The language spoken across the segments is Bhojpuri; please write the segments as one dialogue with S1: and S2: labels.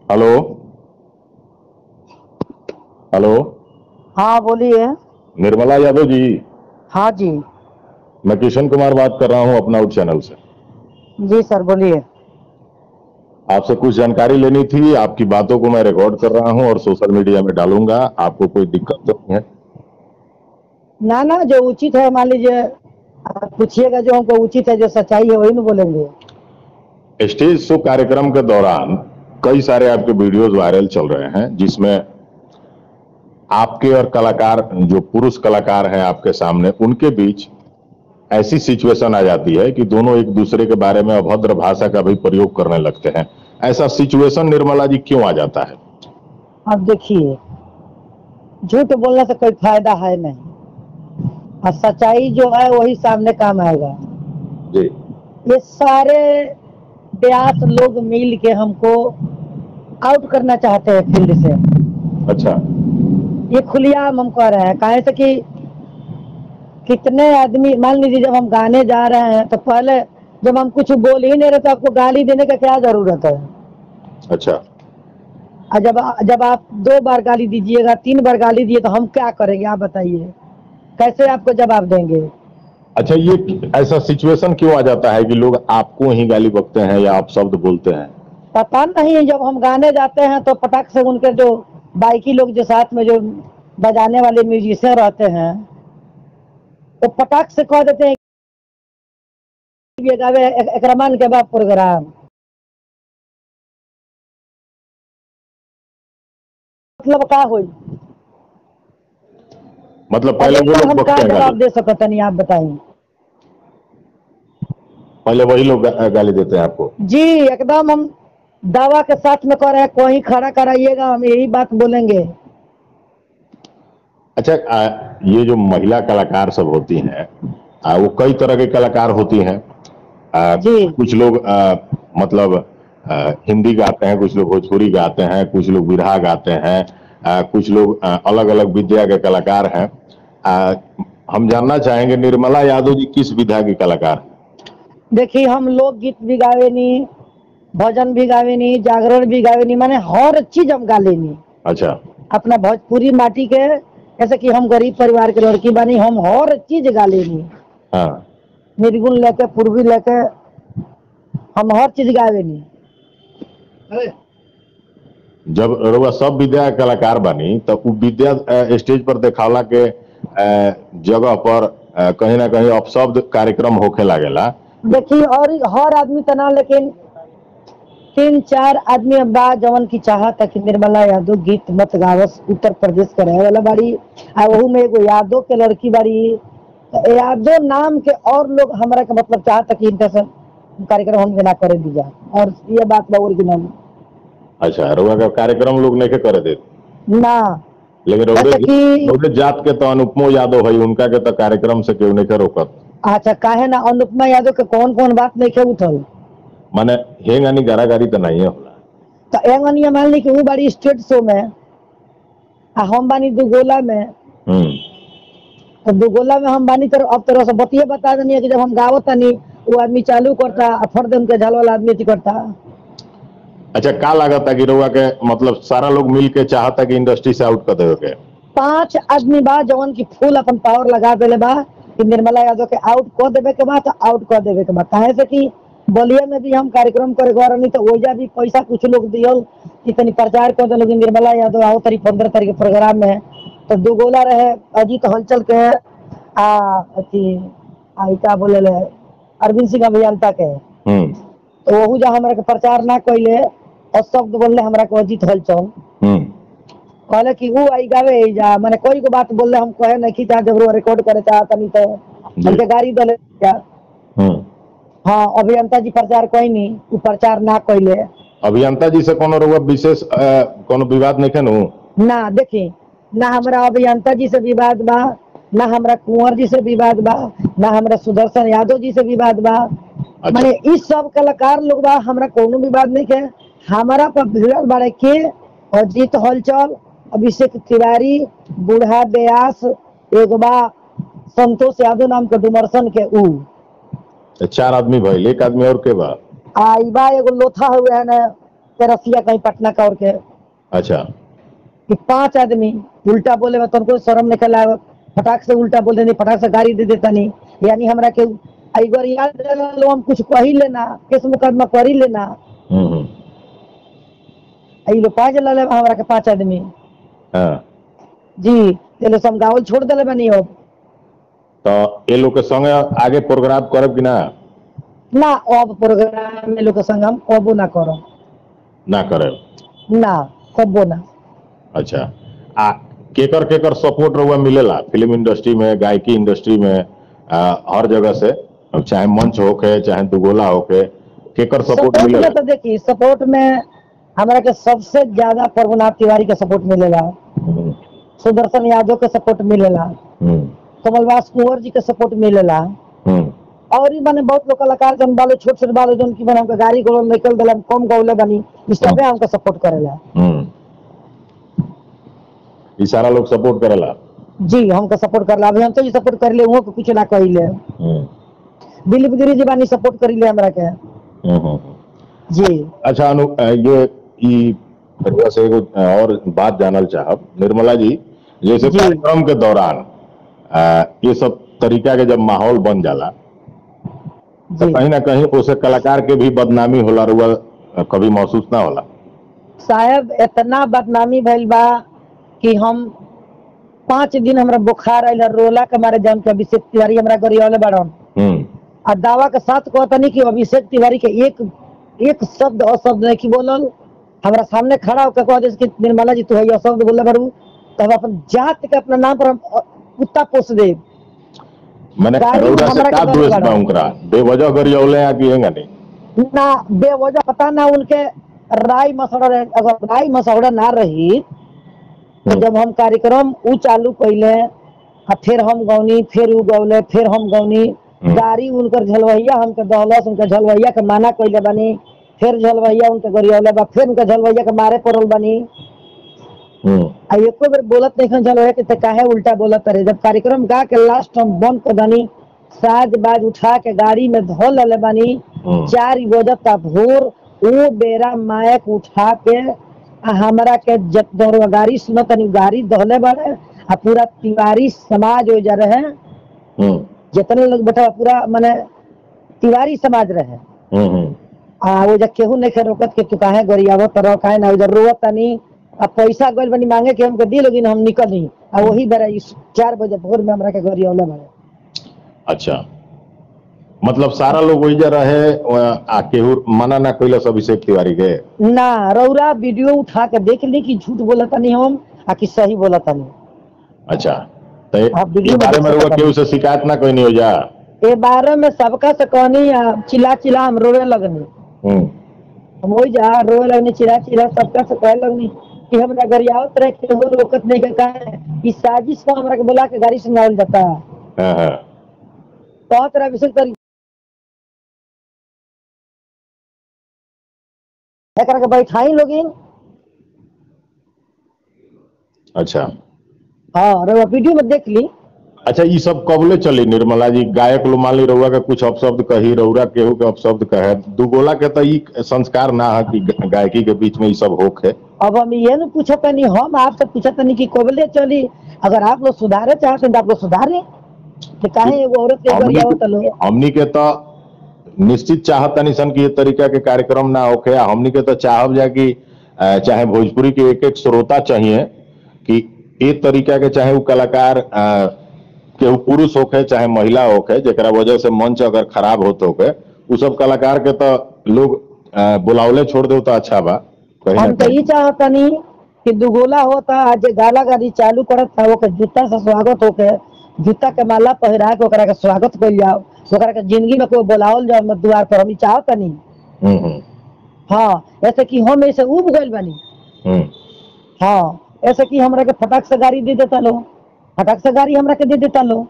S1: हेलो हेलो
S2: हाँ बोलिए
S1: निर्मला यादव जी
S2: हाँ जी
S1: मैं किशन कुमार बात कर रहा हूं अपना आउट चैनल से
S2: जी सर बोलिए
S1: आपसे कुछ जानकारी लेनी थी आपकी बातों को मैं रिकॉर्ड कर रहा हूं और सोशल मीडिया में डालूंगा आपको कोई दिक्कत तो नहीं है
S2: ना ना जो उचित है मान लीजिए आप पूछिएगा जो हमको उचित है जो सच्चाई है वही में बोलेंगे
S1: स्टेज शो कार्यक्रम के दौरान कई सारे आपके वीडियोस वायरल चल रहे हैं जिसमें आपके और कलाकार जो पुरुष कलाकार हैं आपके सामने उनके बीच ऐसी सिचुएशन आ जाती है कि दोनों एक दूसरे के बारे में अभद्र भाषा का भी प्रयोग करने लगते हैं ऐसा सिचुएशन निर्मला जी क्यों आ जाता है
S2: अब देखिए झूठ बोलने से कोई फायदा है नहीं और सच्चाई जो है वही सामने काम आएगा
S1: जी
S2: ये सारे ब्यास लोग मिल के हमको आउट करना चाहते हैं फील्ड से
S1: अच्छा
S2: ये खुलियाम हम कह रहे हैं काहे से कि कितने आदमी मान लीजिए जब हम गाने जा रहे हैं तो पहले जब हम कुछ बोल ही नहीं रहे तो आपको गाली देने का क्या जरूरत है
S1: अच्छा
S2: और जब जब आप दो बार गाली दीजिएगा तीन बार गाली दिए तो हम क्या करेंगे आप बताइए कैसे आपको जवाब देंगे
S1: अच्छा ये ऐसा सिचुएशन क्यों आ जाता है कि लोग आपको ही गाली बकते हैं या आप शब्द बोलते हैं
S2: पता नहीं जब हम गाने जाते हैं तो पटाख से उनके जो बाइकी लोग जो साथ में जो बजाने वाले म्यूजिशियन रहते हैं तो पटाख से कह देते हैं कि ये गावे एक, एक रमान के बाद प्रोग्राम मतलब का होई
S1: मतलब पहले वो
S2: और
S1: लोग
S2: हम
S1: बकते
S2: का
S1: हैं
S2: जवाब
S1: गाली
S2: दे सकते नहीं आप बताइए
S1: पहले वही लोग गा- गाली देते हैं आपको
S2: जी एकदम हम दावा के साथ में कह रहे हैं कोई खड़ा कराइएगा हम यही बात बोलेंगे
S1: अच्छा आ, ये जो महिला कलाकार सब होती हैं आ, वो कई तरह के कलाकार होती हैं आ,
S2: जी।
S1: कुछ लोग आ, मतलब आ, हिंदी गाते हैं कुछ लोग भोजपुरी गाते हैं कुछ लोग बिरहा गाते हैं आ, कुछ लोग अलग अलग विद्या के कलाकार हैं आ, हम जानना चाहेंगे निर्मला यादव जी किस विधा की कलाकार हैं?
S2: देखिए हम लोग गीत भी गावे नी भजन भी गावे नी जागरण भी गावे नी माने हर चीज हम गा लेनी
S1: अच्छा
S2: अपना भोजपुरी माटी के जैसे कि हम गरीब परिवार के लड़की बानी हम हर चीज गा लेनी
S1: हाँ
S2: निर्गुण लेके पूर्वी लेके हम हर चीज गावे नी
S1: जब रउआ सब विद्या के कलाकार बनी तब उ विद्या अ, स्टेज पर देखावला के अ, जगह पर अ, कहीं ना कहीं अपशब्द कार्यक्रम होखे लागेला
S2: देखिए और हर आदमी तना लेकिन तीन चार आदमी बा जवन की चाहत है कि निर्मला यादव गीत मत गावस उत्तर प्रदेश के रहे वाला बाड़ी आ वहू में एगो यादव के लड़की बाड़ी तो यादव नाम के और लोग हमरा के मतलब चाहत है कि इनका से कार्यक्रम हम ना करे दिया और ये बात बा ओरिजिनल
S1: अच्छा रउआ का कार्यक्रम लोग नहीं करे देते
S2: ना
S1: लेकिन रउरे
S2: जैसे कि-
S1: रउरे जात के तो अनुपमो यादव है उनका के तो कार्यक्रम से केहू नहीं के रोकत
S2: अच्छा काहे ना अनुपमा यादव के कौन कौन बात नहीं के उठल
S1: माने हेंग आनी गारागारी तो नहीं होला
S2: तो एंगनिया मान ली कि वो बाड़ी स्टेट शो में आ हम बानी दुगोला में
S1: हम्म
S2: तो दुगोला में हम बानी तर अब तरह से बतिये बता देनी है कि जब हम गावत तनी वो आदमी चालू करता आ फर्द उनके झाल वाला आदमी अथी करता
S1: अच्छा का लागत है कि रउआ के मतलब सारा लोग मिल के चाहता कि इंडस्ट्री से आउट कर देवे के
S2: पांच आदमी बा जवन की फूल अपन पावर लगा देले बा कि निर्मला यादव के आउट कर देवे के बा तो आउट कर देवे के बा काहे से कि बलिया में भी हम कार्यक्रम करे गए रहनी तो ओजा भी पैसा कुछ लोग दियल कि तनी प्रचार कर दे लोग निर्मला यादव आओ तारीख पंद्रह तारीख के प्रोग्राम में तो दो गोला रहे अजीत हलचल के आ अथी आई का बोले ले अरविंद सिंह अभियंता के
S1: हम्म
S2: तो वहू जा हमरा के प्रचार ना कैले और शब्द बोलले हमरा के अजीत हलचल
S1: हम्म
S2: कहले कि ऊ आई गावे आई जा माने कोई को बात बोलले हम कहे नहीं खींचा जब वो रिकॉर्ड करे चाहत नहीं तो
S1: जी।
S2: हमके गाड़ी दले क्या
S1: हम्म
S2: हाँ अभियंता जी प्रचार कोई नहीं ऊ प्रचार ना कैले
S1: अभियंता जी से कोनो रउआ विशेष अ, कोनो विवाद नहीं खेनु
S2: ना देखी ना हमरा अभियंता जी से विवाद बा ना हमरा कुंवर जी से विवाद बा ना हमरा सुदर्शन यादव जी से विवाद बा
S1: अच्छा
S2: माने इस सब कलाकार लोग बा हमरा कोनो विवाद नहीं के हमारा पर भिड़ल बारे के अजीत हलचल अभिषेक तिवारी बूढ़ा व्यास एगो बा संतोष यादव नाम के डुमरसन के ऊ
S1: चार आदमी भइल एक आदमी और के बा
S2: आ ई बा एगो लोथा हुए है ना तेरसिया कहीं पटना का और के
S1: अच्छा
S2: कि पांच आदमी उल्टा बोले बा तुमको शर्म निकल आवे फटाक से उल्टा बोल देनी फटाक से गाड़ी दे देता नहीं यानी हमरा के आई बार याद लो हम कुछ कही लेना केस मुकदमा करी लेना
S1: हम्म हम्म,
S2: आई लो पाँच ला ले हमरा के पांच आदमी
S1: हाँ
S2: जी तेलो समगावल छोड़ देले बनी अब
S1: तो ये लोग के संगे आगे प्रोग्राम करब कि ना
S2: ना अब प्रोग्राम में लोग के संग हम कबो ना करो
S1: ना करे
S2: ना कबो ना
S1: अच्छा आ केकर केकर सपोर्ट रहुआ मिलेला फिल्म इंडस्ट्री में गायकी इंडस्ट्री में आ, हर जगह से अब चाहे मंच होके चाहे दुगोला होके केकर सपोर्ट
S2: सपोर्ट में
S1: मिलेला
S2: तो देखी सपोर्ट में हमरा के सबसे ज्यादा प्रभुनाथ तिवारी के सपोर्ट मिलेला
S1: हम्म,
S2: सुदर्शन यादव के सपोर्ट मिलेला
S1: हम्म,
S2: कमलवास कुंवर जी के सपोर्ट मिलेला
S1: हम्म,
S2: और भी माने बहुत लोग कलाकार जन बालो छोट छोट बालो जन की बने हमके गाड़ी घोड़ा निकल दिला कम गौले बनी इस सबे हमके सपोर्ट करेला
S1: हम्म। ई सारा लोग सपोर्ट करेला
S2: जी हमके सपोर्ट करला अभी हम तो सपोर्ट करले हुओं के कुछ ना कहिले
S1: हम्म,
S2: दिलीप गिरी जी बानी सपोर्ट करिले हमरा के
S1: हम्म, हम्म।
S2: जी
S1: अच्छा अनु अ, ये ई रउआ से एगो अ, और बात जानल चाहब निर्मला जी जैसे
S2: जी।
S1: कार्यक्रम के दौरान अ, ये सब तरीका के जब माहौल बन जाला तो
S2: जी
S1: कहीं ना कहीं उसे कलाकार के भी बदनामी होला रुआ अ, कभी महसूस ना होला
S2: साहब इतना बदनामी भइल बा कि हम पाँच दिन हमरा बुखार आइल रोला के मारे जम के अभिषेक तिवारी हमरा गरियावले बाड़न
S1: हम्म
S2: आ दावा के साथ कहतनी कि अभिषेक तिवारी के एक एक शब्द अशब्द नहीं की बोलल हमरा सामने खड़ा होकर कह दे कि निर्मला जी तू है अशब्द बोले बारू तो हम अपन जात के अपना नाम पर हम अ, कुत्ता पोस दे
S1: मैंने
S2: गाड़ी
S1: रउरा से
S2: हमरा
S1: का
S2: के
S1: द्वेष
S2: दौड़
S1: बा
S2: लगा।
S1: उनकरा बेवजह गरियौले आ कि हेंगा नहीं
S2: ना बेवजह पता ना उनके राय मसौड़ा रहे अगर राय मसौड़ा ना रही तो
S1: हम्म।
S2: जब हम कार्यक्रम उ चालू कैले आ फिर हम गौनी फिर उ गौले फिर हम गौनी
S1: हम्म।
S2: गाड़ी उनकर झलवैया हमके दहलस उनके झलवैया के माना कैले बनी फिर झलवैया उनके गरियौले बा फिर उनके झलवैया के मारे पड़ल बनी
S1: हम्म
S2: आ एको बेर बोलत नहीं झलवैया के ते काहे उल्टा बोलत रहे जब कार्यक्रम गा के लास्ट हम बंद कर दनी साज बाज उठा के गाड़ी में धो ले बनी
S1: हम्म।
S2: चार बजत का भोर वो बेरा मायक उठा के आ हमरा के जब दौड़ गाड़ी सुनत तनी गाड़ी दहले बाड़े आ पूरा तिवारी समाज हो जा रहे
S1: हम्म
S2: जितने लोग बैठा पूरा माने तिवारी समाज रहे
S1: हम्म हम्म
S2: आ वो जब केहू नहीं खे रोकत के तू काहे गरियावत तरह काहे ना उधर रोवत तनी आ पैसा गइल बनी मांगे के हमके दी लोगिन हम निकली आ वही बेरा इस चार बजे भोर में हमरा के गरियावले बाड़े
S1: अच्छा मतलब सारा लोग वही रहे अ, आ केहू मना ना कैलस अभिषेक तिवारी के
S2: ना रौरा वीडियो उठा के देख ली कि झूठ बोला तनी हम आ कि सही बोला तनी
S1: अच्छा तो ये
S2: आप वीडियो
S1: ये बारे में
S2: देख
S1: रउआ
S2: सकत
S1: केहू से शिकायत ना कोई नहीं हो जा
S2: ए बारे में सबका से कहनी आ चिल्ला चिल्ला हम रोवे लगनी
S1: हम्म
S2: हम वही जा रोवे लगनी चिल्ला चिल्ला सबका से कहे लगनी कि हमरा गरियावत रहे के हो रोकत नहीं के काहे ई साजिश को हमरा के बोला के गाड़ी सुनावल जाता है
S1: हाँ हाँ
S2: तो तरह विशेष कर एकरा के बैठाई लोगिन
S1: अच्छा
S2: हाँ रउआ वीडियो में देख ली
S1: अच्छा ये सब कबले चली निर्मला जी गायक लो मान ली रउआ के कुछ अपशब्द कही रउरा केहू के अपशब्द कहे दुगोला के तो ई संस्कार ना है कि ग- गायकी के बीच में ये सब होक है
S2: अब हम ये न पूछा तनी हम आपसे पूछा तनी कि कबले चली अगर आप लोग सुधारे चाहते हैं तो आप लोग सुधारे कि काहे एगो औरत के
S1: हमनी
S2: गरियावत लो
S1: के- हमनी के तो निश्चित चाहत तनी सन कि ये तरीका के कार्यक्रम ना होके आ हमनी के तो चाहब जा कि अ, चाहे भोजपुरी के एक एक श्रोता चाहिए कि ए तरीका के चाहे वो कलाकार अ, केहू पुरुष होके चाहे महिला होके जेकरा वजह से मंच अगर खराब होत होके उ सब कलाकार के तो लोग अ, बुलावले छोड़ दो तो अच्छा बा कहीं ना
S2: हम तो
S1: कहीं
S2: ये चाहतनी कि दुगोला होता आज गाला गाड़ी चालू करत था ओके जूता से स्वागत होके जूता के माला पहिरा के ओकरा के स्वागत कइल जाओ ओकरा के जिंदगी में कोई बुलावल जाओ मत द्वार पर हम ई चाहतनी
S1: हम्म हम्म
S2: हाँ ऐसे कि हम ऐसे उब गइल बानी
S1: हम्म
S2: हाँ ऐसे कि हमरा के फटाक से गाड़ी दे देता लो फटाक से गाड़ी हमरा के दे देता लो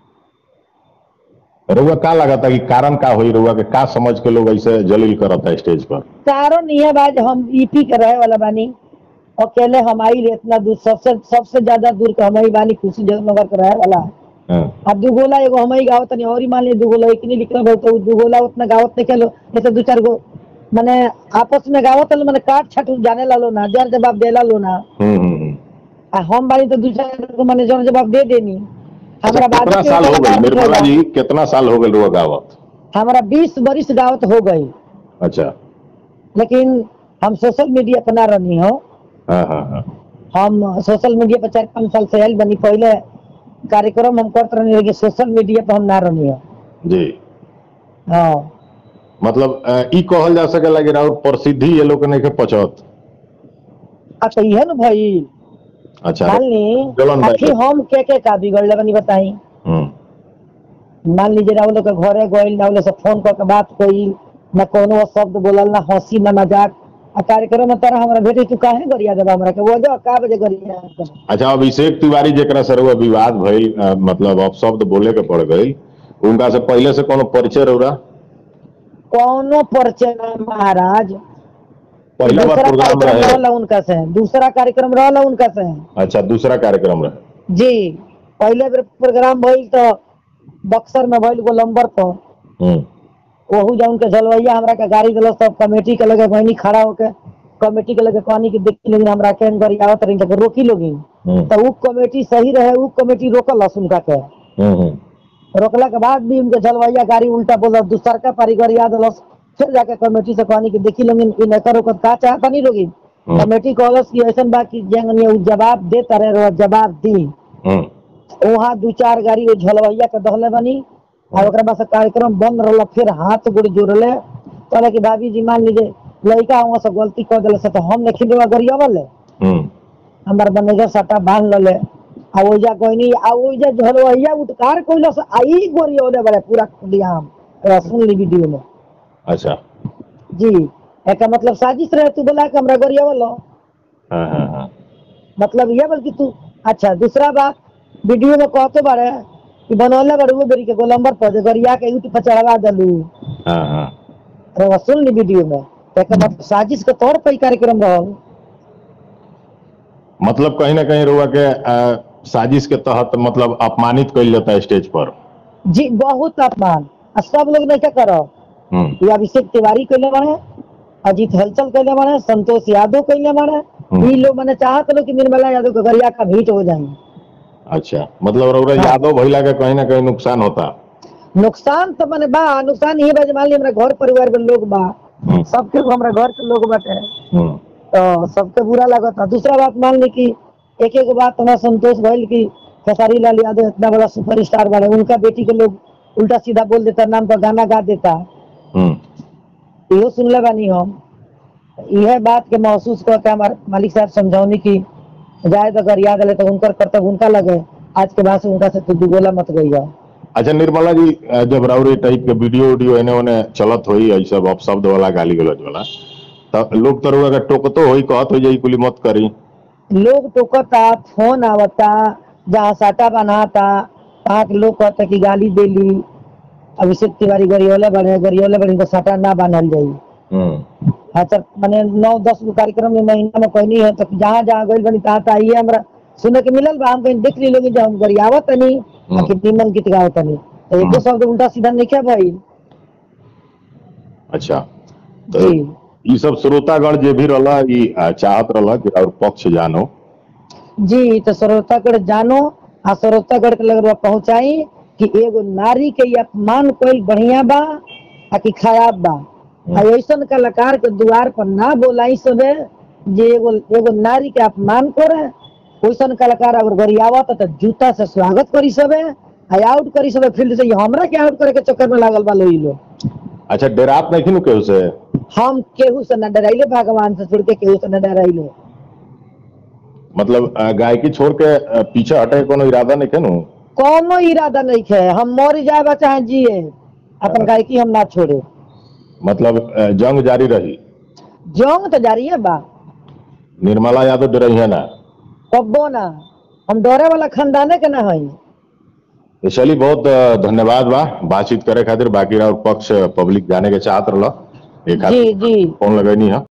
S1: रउआ का लगता कि कारण का हुई रउआ के का समझ के लोग ऐसे जलील करता स्टेज पर
S2: कारण यह बात हम ईपी के रहे वाला बानी अकेले हम आई रे इतना दूर सबसे सबसे ज्यादा दूर के हम ही बानी खुशी जगनगर के रहे वाला
S1: हाँ
S2: अब दुगोला एगो हम ही गावत नहीं और ही मान ली दुगोला एक नहीं लिखल बहुत तो दुगोला उतना गावत नहीं खेलो जैसे दो चार गो माने आपस में गावत लो माने काट छाट जाने लालो ना जर जवाब देला लो ना
S1: हम्म हम्म, हम्म
S2: आ हम बारी तो दूसरा को माने जर जवाब दे देनी
S1: अच्छा
S2: हमरा बाद
S1: कितना
S2: के
S1: साल हो गई
S2: जवाब
S1: निर्मला
S2: देला।
S1: जी कितना साल हो गए रुआ गावत
S2: हमरा बीस बरिस गावत हो गई
S1: अच्छा
S2: लेकिन हम सोशल मीडिया पर ना रहनी हो
S1: हाँ हाँ हाँ
S2: हम सोशल मीडिया पर चार पाँच साल से आयल बनी पहले कार्यक्रम हम करते रहनी लेकिन सोशल मीडिया पर हम ना रहनी हो
S1: जी
S2: हाँ
S1: मतलब अ, ई कहल जा सकेला कि राउर प्रसिद्धि ये लोग के नहीं के पचत
S2: आ तो इहे न भई
S1: अच्छा
S2: मान ली
S1: जलन भाई।
S2: आखिर हम के के का बिगड़ले बनी बताई
S1: हम्म
S2: मान लीजिए ना वो लोग के घरे गइल ना वो लोग से फोन करके बात कइल ना कोनो शब्द बोलल ना हंसी ना मजाक आ कार्यक्रम में तरह हमरा भेटे तू काहे गरिया देबा हमरा के वो जो का बजे गरिया देबा?
S1: अच्छा अभिषेक तिवारी जेकरा से रउआ विवाद भइल अ, मतलब अपशब्द बोले के पड़ गई उनका से पहले से कोनो परिचय रउरा
S2: कोनो परिचय ना महाराज
S1: पहला बार
S2: दूसरा
S1: प्रोग्राम
S2: कार्यक्रम
S1: रहे
S2: रहला उनका से दूसरा कार्यक्रम रहला उनका से
S1: अच्छा दूसरा कार्यक्रम रहे
S2: जी पहले बेर प्रोग्राम भइल तो बक्सर में भइल गोलंबर पर
S1: हम्म
S2: ओहू जौन के जलवैया हमरा के गाड़ी दिलो सब कमेटी के लगे बहनी खड़ा होके कमेटी के लगे कहनी कि देखी लोगिन हमरा केन करी आवत रही तो रोकी लोगिन
S1: हम्म
S2: तो उ कमेटी सही रहे उ कमेटी रोकल उनका के
S1: हम्म हम्म
S2: रोकला के बाद भी उनके जलवैया गाड़ी उल्टा बोल दूसर का पारीगर याद दिलस फिर जाके कमेटी से कहनी कि देखी लोगिन इ नकर ओकर का चाहता नहीं लोगिन
S1: हम्म।
S2: कमेटी कहलस कि ऐसन बा कि जेंगनिया उ जवाब दे तारे रहो जवाब दी
S1: हम्म
S2: वहाँ दू चार गाड़ी वो झलवैया के दहले बनी और ओकरा बाद से कार्यक्रम बंद रहल फिर हाथ गोड़ जोड़ले कहले कि भाभी जी मान लीजिए लड़का वहाँ से गलती कर दिले से तो हम नहीं देवा गरियावल
S1: हम्म
S2: हमार मैनेजर सट्टा बांध लले आ ओइजा कहनी आ ओइजा झलवैया उठकार कइला से आई गोरियोले बड़े पूरा खुलियाम ए, सुन ली वीडियो में
S1: अच्छा
S2: जी एका मतलब साजिश रहे तू बोला कि हमरा गरियावल
S1: हाँ हाँ हाँ
S2: मतलब ये बल्कि तू अच्छा दूसरा बात वीडियो में कहते बारे कि बनौले बारे वो बेरी के गोलंबर पर जे गरिया के यूट्यूब पर चढ़वा दलू
S1: हाँ हाँ
S2: अरे वो सुन ली वीडियो में तो एकर मतलब साजिश के तौर पर ही कार्यक्रम रहल
S1: मतलब कहीं ना कहीं रुआ के अ, साजिश के तहत मतलब अपमानित कइल जाता है स्टेज पर
S2: जी बहुत अपमान आ सब लोग नहीं क्या करो
S1: हम्म
S2: ये अभिषेक तिवारी कैले बारे अजीत हलचल कैले बारे संतोष यादव कैले बारे
S1: हम्म।
S2: ई लोग मैंने चाहत लोग कि निर्मला यादव के गरिया का भीट हो जाए
S1: अच्छा मतलब रउरा
S2: हाँ।
S1: यादव भइला के कहीं ना कहीं नुकसान होता
S2: नुकसान तो मैंने बा नुकसान ये बा जे मान ली हमरा घर परिवार में लोग बा
S1: हम्म
S2: सबके हमरा घर के लोग बाटे
S1: हम्म
S2: तो सबके बुरा लगता दूसरा बात मान ली कि एक एक बात हमारा संतोष भइल कि खेसारी लाल यादव इतना बड़ा सुपर स्टार बने उनका बेटी के लोग उल्टा सीधा बोल देता नाम पर गाना गा देता
S1: हम्म
S2: इहो सुनले बानी हम यह बात के महसूस करके हमारे मालिक साहब समझौनी की जाए तो अगर याद आले तो उनकर कर्तव्य उनका लगे आज के बाद से उनका से तू दुगोला मत गई
S1: अच्छा निर्मला जी अ, जब राउरी टाइप के वीडियो वीडियो एने ओने चलत होई ऐ सब अपशब्द वाला गाली गलौज वाला तो लोग तो रउरा के टोकतो होई कहत हो जाई कुली मत करी
S2: लोग टोकता फोन आवता जहाँ साटा बनाता वहाँ के लोग कहते कि गाली देली अभिषेक तिवारी गरियोले बने गरियोले बने तो साटा ना बांधल जाई
S1: हम्म
S2: अच्छा मैंने नौ दस गो कार्यक्रम में महीना में कहनी है तो जहाँ जहाँ गई बनी तहाँ तहाँ आइए हमरा सुने के मिलल बा हम कहीं देख ली लोग जब हम गरियावत तनी
S1: हम्म।
S2: आ कि निमन गीत गावत तनी तो एको
S1: हम्म।
S2: शब्द उल्टा सीधा नहीं क्या भाई
S1: अच्छा तो
S2: जी
S1: ई सब श्रोतागण जे भी रहला ई अ, चाहत रहला कि और पक्ष जानो
S2: जी तो श्रोतागढ़ जानो आ श्रोतागढ़ के लग पहुंचाई कि एगो नारी के ये अपमान कोई बढ़िया बा आ कि खराब बा आ ऐसन कलाकार के द्वार पर ना बोलाई सबे जे एगो एगो नारी के अपमान करे वैसन कलाकार अगर गरियावत तो जूता से स्वागत करी सबे आ आउट करी सबे फील्ड से ये हमरा के आउट करे के चक्कर में लागल बा लोग ई लोग
S1: अच्छा डेरात नहीं नु केहू से
S2: हम केहू से न डराइले भगवान से छोड़ के केहू से न डराइले
S1: मतलब अ, गायकी छोड़ के अ, पीछे हटे के कोनो इरादा नहीं के नु
S2: कोनो इरादा नहीं है हम मर जाए बा चाहे जिए अपन गायकी हम ना छोड़े
S1: मतलब अ, जंग जारी रही
S2: जंग तो जारी है बा
S1: निर्मला यादव डरई है ना
S2: कब्बो ना हम डरे वाला खानदाने के ना हई
S1: तो चलिए बहुत अ, धन्यवाद बा बातचीत करे खातिर बाकी और पक्ष पब्लिक जाने के चाहत रहला एक
S2: जी जी
S1: फोन लगैनी है